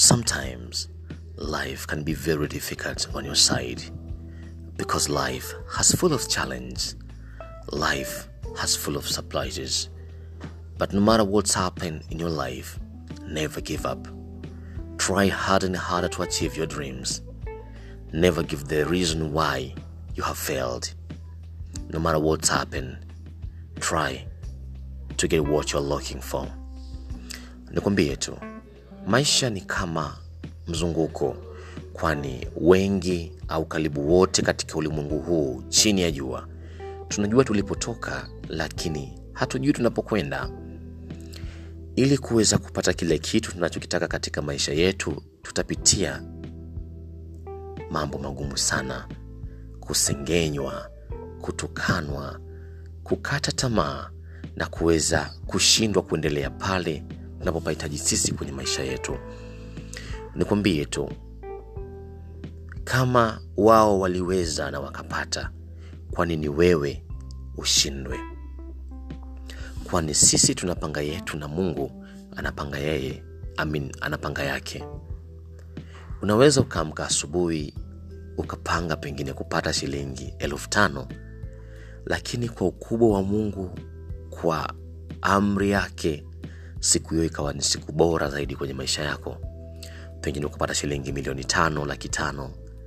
Sometimes life can be very difficult on your side because life has full of challenge. Life has full of surprises. But no matter what's happened in your life, never give up. Try harder and harder to achieve your dreams. Never give the reason why you have failed. No matter what's happened, try to get what you're looking for. Nikwambie tu, maisha ni kama mzunguko, kwani wengi au karibu wote katika ulimwengu huu chini ya jua tunajua tulipotoka, lakini hatujui tunapokwenda. Ili kuweza kupata kile kitu tunachokitaka katika maisha yetu, tutapitia mambo magumu sana, kusengenywa, kutukanwa, kukata tamaa na kuweza kushindwa kuendelea pale tunapopahitaji sisi kwenye maisha yetu. Nikwambie tu, kama wao waliweza na wakapata, kwani ni wewe ushindwe? Kwani sisi tunapanga yetu na Mungu anapanga yeye, amin, anapanga yake. Unaweza ukaamka asubuhi ukapanga pengine kupata shilingi elfu tano lakini kwa ukubwa wa Mungu, kwa amri yake, siku hiyo ikawa ni siku bora zaidi kwenye maisha yako, pengine ukapata shilingi milioni tano, laki tano.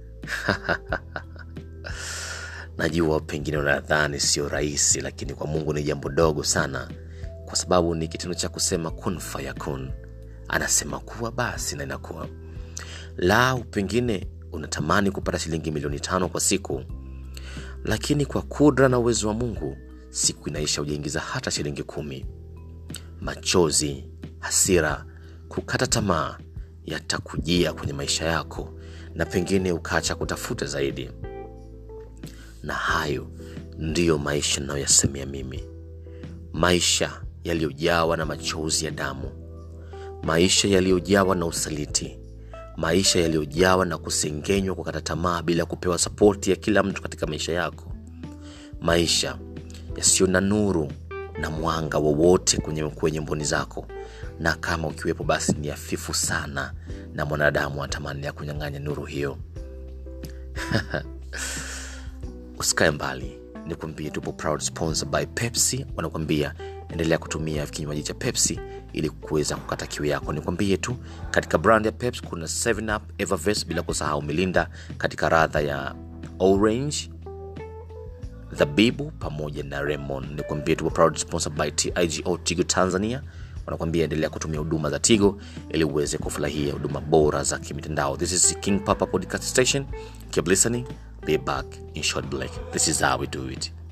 Najua pengine unadhani sio rahisi, lakini kwa Mungu ni jambo dogo sana, kwa sababu ni kitendo cha kusema kun fayakun. Anasema kuwa basi na inakuwa. Lau pengine unatamani kupata shilingi milioni tano kwa siku, lakini kwa kudra na uwezo wa Mungu siku inaisha hujaingiza hata shilingi kumi. Machozi, hasira, kukata tamaa yatakujia kwenye maisha yako, na pengine ukaacha kutafuta zaidi. Na hayo ndiyo maisha ninayoyasemea mimi, maisha yaliyojawa na machozi ya damu, maisha yaliyojawa na usaliti, maisha yaliyojawa na kusengenywa, kukata tamaa bila kupewa sapoti ya kila mtu katika maisha yako, maisha yasiyo na nuru na mwanga wowote kwenye, kwenye mboni zako, na kama ukiwepo basi ni hafifu sana, na mwanadamu atamani ya kunyang'anya nuru hiyo. Usikae mbali, nikwambie, tupo proud sponsor by Pepsi. Wanakwambia endelea kutumia kinywaji cha Pepsi ili kuweza kukata kiu yako. Nikwambie tu katika brand ya Pepsi kuna 7 Up, Evervest, bila kusahau Milinda katika radha ya orange dhabibu pamoja na Lemon. Nikwambie tupo proud sponsor by TIGO Tigo Tanzania. Wanakwambia endelea kutumia huduma za Tigo ili uweze kufurahia huduma bora za kimitandao. This is King Papa Podcast Station. Keep listening. Be back in short break. This is how we do it.